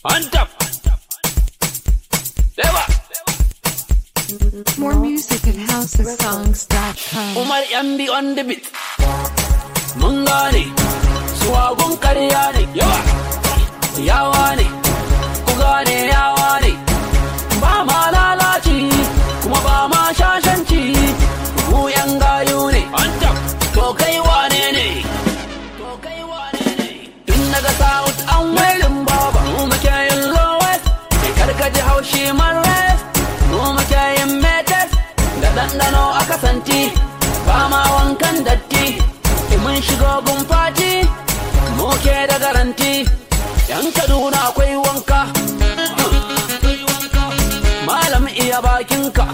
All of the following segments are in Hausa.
On top. Deba. More music at housesongs.com. Umar MB on the beat. Mun gane, suwagun karya ne, yawa, yawa ne, ku gane yawa ne. Ba ma lalaci, kuma ba ma shashanci, mu yan gayu ne. To kai wane ne? To kai wane ne? Tun daga South an welin baba, mu muke yin lowest, sai karkaji haushi man rest, mu muke yin metes, da ɗanɗano a kasanti, ba ma wankan datti, in mun shigo gun fati, mu ke da garanti, yan Kaduna akwai wanka. Malam iya bakinka.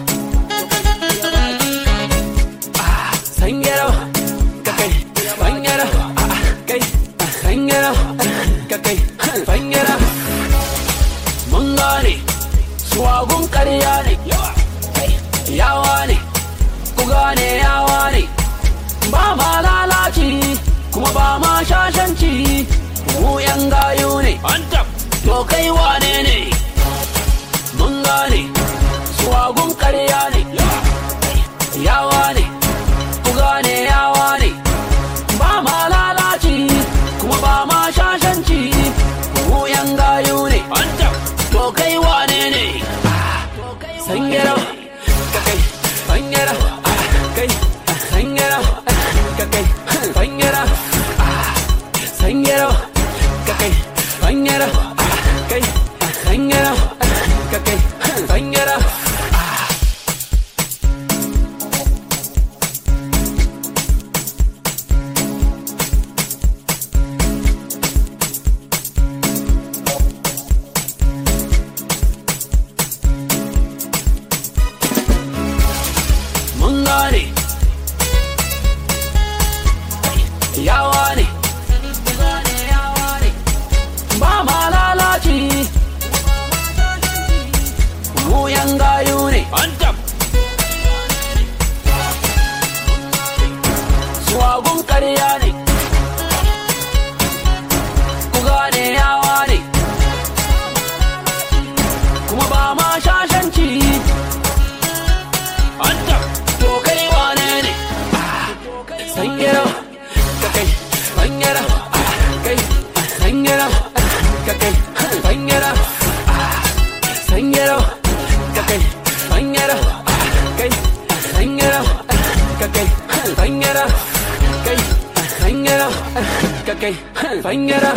Ah, Sanyero, ka kai, sanyero, ah, kai, ah, sanyero, ka kai, sanyero. Mun gane, suwagun ƙarya ne, yawa ne, ku gane yawa ne, ba ma lalaci, kuma ba ma shashanci, mu yan gayu ne, to kai wane ne, mun gane, suwagun ƙarya ne, yawa ne, ku gane yawa ne, ba ma lalaci, kuma ba ma shashanci, mu yan gayu ne, to kai wane ne, sanyero, ka kai, sanyero, ah, kai, ah, sanyero, ah, ka kai, sanyero, ah, sanyero, ka kai, sanyero, ah, kai, ah, sanyero, ah, ka kai, sanyero, ah. mun gane yawa ne ba ma lalaci mu yan gayu ne suwagun karya ne ku gane yawa ne kuma ba ma shashanci to kai wane ne sanyero ka kai sanyero kai sanyero ka kai sanyero sanyero ka kai sanyero kai sanyero ka kai sanyero kai sanyero ka kai sanyero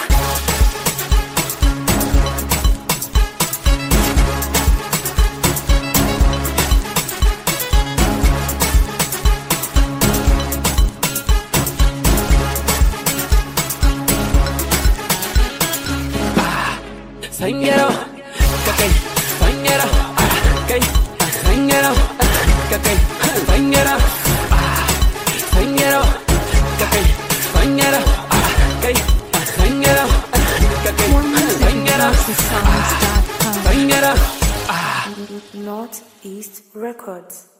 sanyero ka kai sanyero kai sanyero ka kai sanyero sanyero ka kai sanyero kai sanyero ka kai More music at sanyero housesongs.com. sanyero Northeast Records.